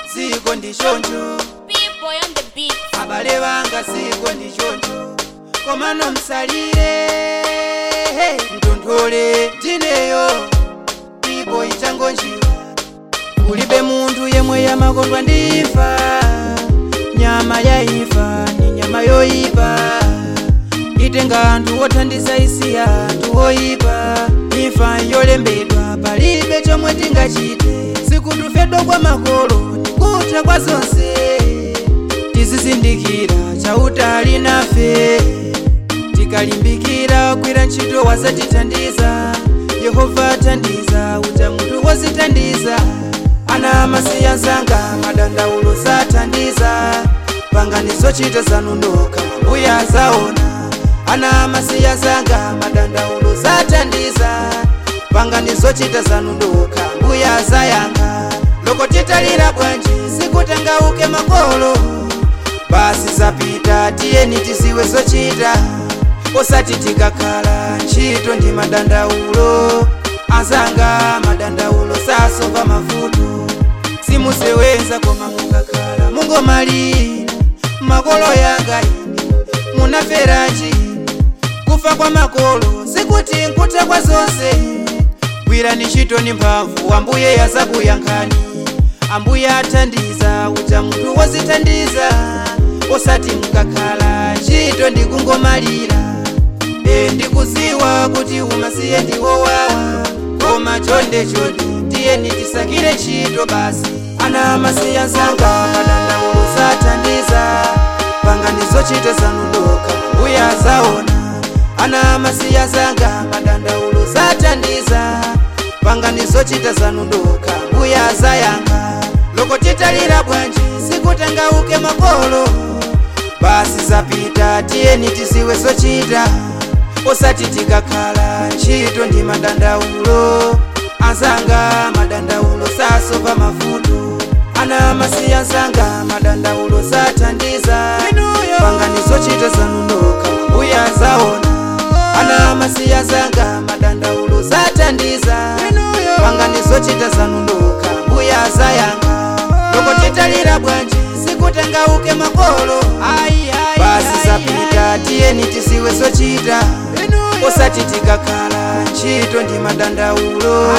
ziko ndi choncho B-boy on the beat. abale banga ziko ndi choncho komano msalire mtonthole ndineyo ipo ichangonjiwa kulibe munthu yemwe yamakondwa ndifa nyama yaifa ni nyama yoyipa itenga anthu othandiza isiya anthu oyipa ifa yolembedwa palibe chomwe tingachite sikutufedwa kwa makolo ndikutha kwa zonse tizizindikira chautali nafe tikalimbikira kwira ntchito wazatithandiza yehova athandiza uta munthu wozithandiza ana amasiya zanga madandaulo sathandiza pangani zochita zanu ndokha mbuya azaona ana amasiya zanga madandaulo sathandiza pangani zochita zanu ndokha mbuya azayankha loko titalira bwanji sikutengauke makolo basi zapita tiyeni tiziwe zochita osati tikakhala ntchito ndi madandaulo azanga madandaulo sasova mavuto simusewenza koma mungakhala mungomalira makolo yanga ine munaferachi kufa kwa makolo sikuti nkutha kwa zonse gwirani ntchito ni mphamvu ambuye yazakuyankhani ambuye athandiza uta munthu wozithandiza osati mukakhala ntchito ndikungomalira e ndikuziwa kuti umasiye ndiwowawa koma chonde chonde tiyeni tisakire ntchito basi ana amasiya zanga madandaulo sathandiza pangani zochita zanu ndokha mbuya azaona ana amasiya zanga madandaulo sathandiza pangani zochita zanu ndokha mbuya azayankha loko titalira bwanji sikutengauke makolo basi zapita tiyeni tiziwe zochita osati tikakhala ntchito ndi madandaulo azanga madandaulo sasova mavuto ana amasiya zanga madandaulo sathandiza pangani zochita zanu ndokha mbuya azaona ana amasiya zanga madandaulo sathandiza pangani zochita zanu ndokha mbuya azayankha loko titalira bwanji sikutengauke makolo basi zapita tiyeni tiziwe zochita osati tikakhala ntchito ndi madandaulo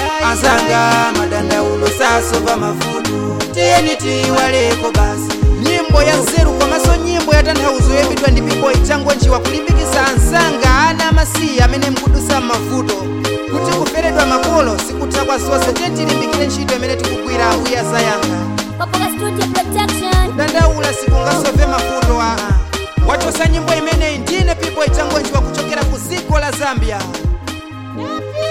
azanga madandaulo sasova mavuto tiyeni tiyiwaleko basi nyimbo ya nzeru komanso nyimbo ya tanthauzo yoyimbidwa ndi B-boy changonjiwa kulimbikitsa ansanga ana amasiya amene mkudusa m'mavuto kuti kuferedwa makolo sikutha kwa zonse tiye tilimbikire ntchito imene tikugwira ambuye azayankha Papoka Studio Production. dandaula sikungasove mavuto aa wachosa nyimbo imeneyi ndine B-boy changonjiwa kuchokera ku dziko la zambia